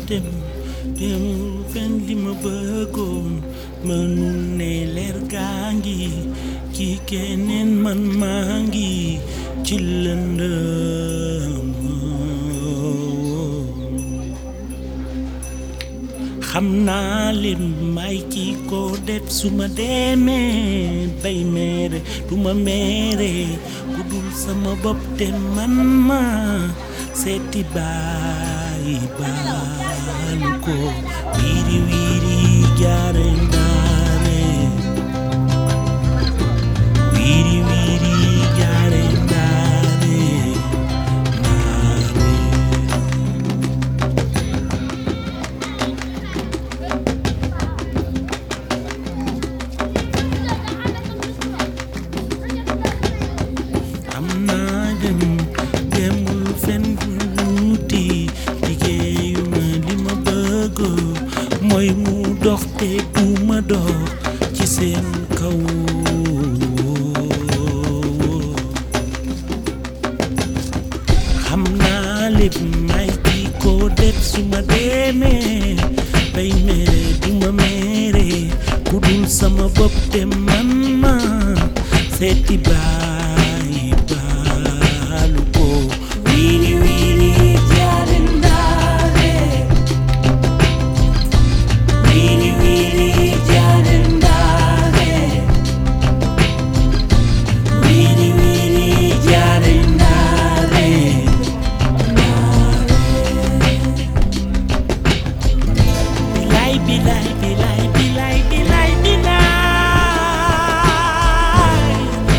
dem demul fen li ma bëggoon mënul ne leer gaa ngi ci keneen man maa ngi ci lëndëm xam naa lim may ki ko def su ma demee bay mere du ma mere ku dul sama bopp te man ma seeti baay baalu ko wiiri wiiri jaare ndaare wiiri wiiri jaare ndaare ndaare am naa dem demul fen wuti liggéeyuma li ma bëgg mooy mu dox te du ma dox ci seen kaw xam naa lépp may ki ko def su ma demee bay mere du ma mere ku dul sama bopp te man ma seeti baay baalu ko wiiri wiiri jaare ndaare wiiri wiiri jaare ndaare wiiri wiiri jaare ndaare Bilay bilay bilay bilay bilay bilay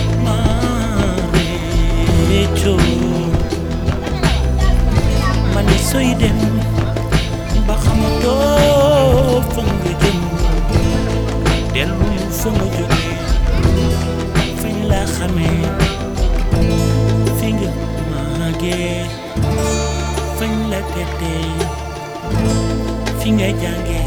Marecho Mani soy dem ba xamatoo fa nga jëm dellu fa nga jóge fañ la xamee fi nga màggee fañ la teddee fi nga jàngee